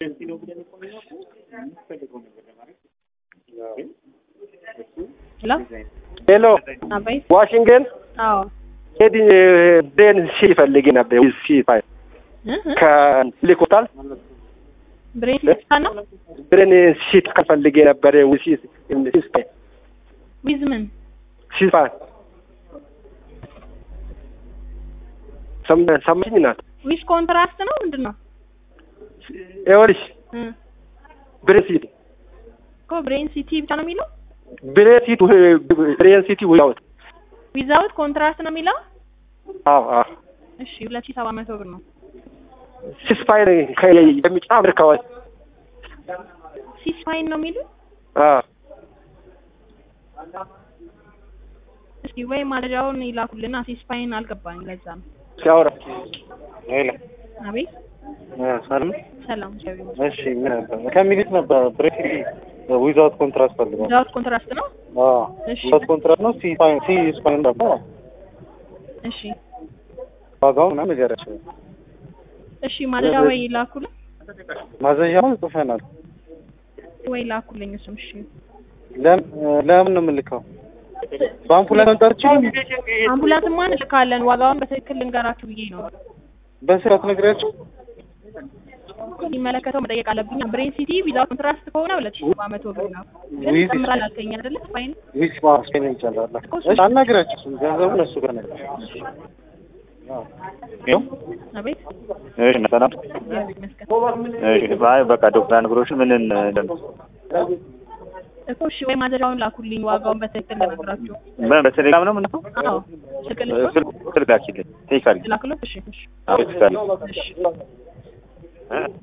ሄሎ ሄሎ አቤት። ዋሽንግተን አዎ ሄድ ብሬን ሲ ፈልጌ ነበር ሲ ፋይ እ እ ከልኮታል ብሬን ሲስታ ነው ብሬን ሲ ፈልጌ ነበር ሲ ሲ ፋይ ዊዝ ምን ሲ ፋይ ሰም- ሰማኝ ናት ዊዝ ኮንትራስት ነው ምንድን ነው ይኸውልሽ እ ብሬን ሲቲ እኮ ብሬን ሲቲ ብቻ ነው የሚለው ብሬን ሲቲ ብሬን ሲቲ ውያውት ዊዛውት ኮንትራስት ነው የሚለው አዎ አዎ እሺ ሁለት ሺህ ሰባት መቶ ብር ነው ሲስፋይ የሚጨምር ከሆነ ሲስፋይን ነው የሚሉ አዎ እስኪ ወይ ማለዳውን ይላኩልና ሲስፋይን አልገባኝ ለዛ ነው ሲያወራ ሄሎ አቤት ሰላም ሰላም ሸቢ እሺ ምን ነበር ከሚሉት ነበር ብሬክ ዊዛውት ኮንትራክት ፈልገው ዊዛውት ኮንትራስት ነው አዎ እሺ ዊዛውት ኮንትራክት ነው ሲ ፋይን ሲ ስፓይን ነበር እሺ ዋጋውን ምናምን ንገራቸው እሺ ማለዳ ወይ ይላኩልን ማዘዣውን ጽፈናል ወይ ላኩልኝ እሱም እሺ ለም- ለምን ነው የምልከው በአምቡላንስ መምጣት ይችላል አምቡላንስማ እንልካለን ዋጋውን በትክክል ልንገራችሁ ብዬ ነው በስርዓት ነግሪያቸው የሚመለከተው መጠየቅ አለብኝ ብሬን ሲቲ ዊዛውት ኮንትራስት ከሆነ ሁለት ሺህ ሰባት መቶ ብር ነው ግን ዊዝ- ይጨምራል አልከኝ አይደለ ስፓይን ዊስ ማስፔን ይቻላል እሺ አናግራቸው እሱን ገንዘቡን እሱ ጋር ነገር አቤት እሺ ሰላም። እግዚአብሔር ይመስገን እሺ አይ በቃ ዶክተር ነግሮሽን ምን እንደም እኮ እሺ ወይ ማዘዣውን ላኩልኝ ዋጋውን በትክክል ልነግራችሁ በ- በቴሌግራም ነው ምንድነው? አዎ ስልክ ልስጥ ስልክ ስልክ አኪልኝ ቴክ አድርጊ ላክሎት እሺ እሺ አዎ ቴክ አድርጊ እሺ እ